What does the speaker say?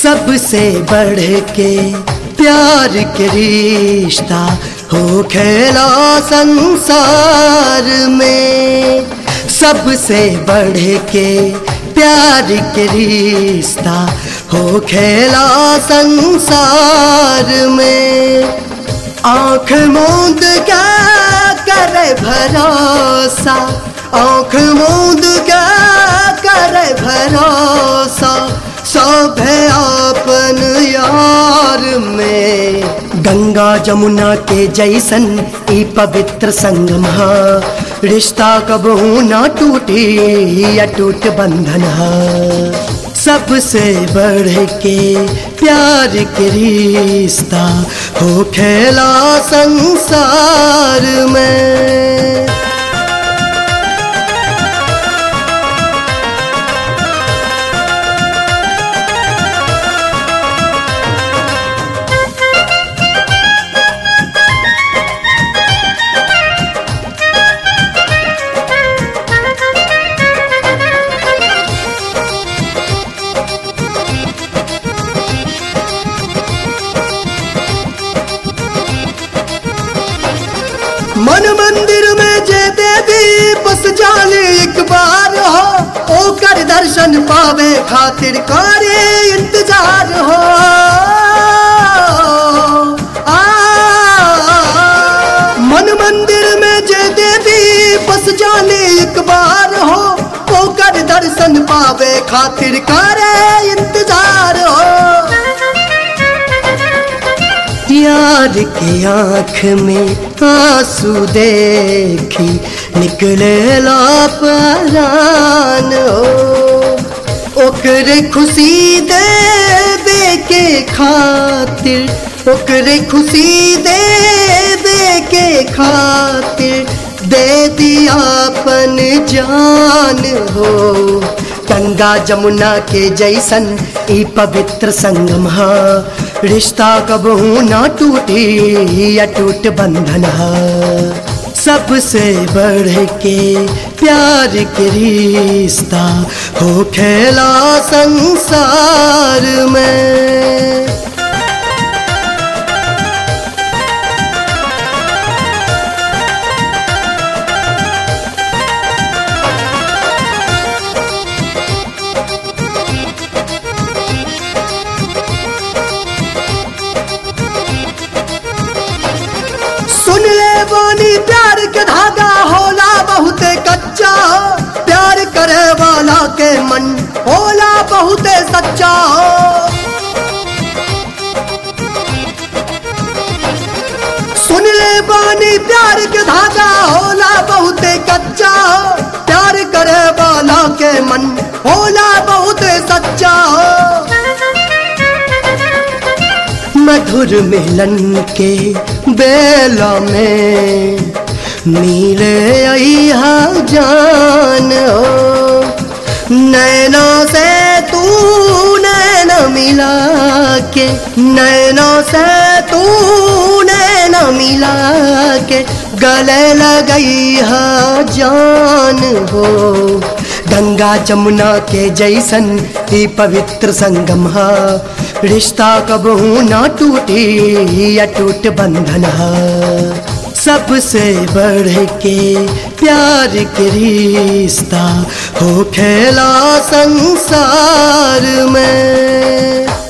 सबसे बढ़ के प्यार के रिश्ता हो खेला संसार में सबसे बढ़ के प्यार के रिश्ता हो खेला संसार में आंख मूंद क्या करे भरोसा आंख मूंद क्या करे भरोसा सब है आपन यार में गंगा जमुना के जैसन ई पवित्र संगम हा रिश्ता कबहू ना टूटी अटूट बंधन हा सबसे बढ़ के प्यार के रिश्ता हो खेला संसार में मन मंदिर में जे देवी बस जाने एक बार हो ओकर दर्शन पावे खातिर करे इंतजार हो आ, मन मंदिर में जे देवी बस जाने एक बार हो ओकर दर्शन पावे खातिर करे इंतजार हो यार के आंख में आंसू देखी निकले लापरान हो ओकरे खुशी दे दे के खातिर ओकरे खुशी दे दे के खातिर दे दिया अपन जान हो गंगा जमुना के जैसन ई पवित्र संगम हा रिश्ता कबहू ना टूटी अटूट बंधन हा सबसे बढ़ के प्यार के रिश्ता हो खेला संसार में सुन ले बानी प्यार के धागा होला बहुत कच्चा प्यार करे वाला के मन होला बहुत सच्चा सुन ले बानी प्यार के धागा होला बहुत कच्चा प्यार करे वाला के मन होला बहुत सच्चा मधुर मिलन के बेला में मिले अहा जान हो नैना से तू नैना मिला के नैना से तू नैना मिला के गले लगई हा जान हो गंगा जमुना के जैसन ही पवित्र संगम हा रिश्ता कबहू ना टूटी अटूट बंधन हा सबसे बढ़ के प्यार के रिश्ता हो खेला संसार में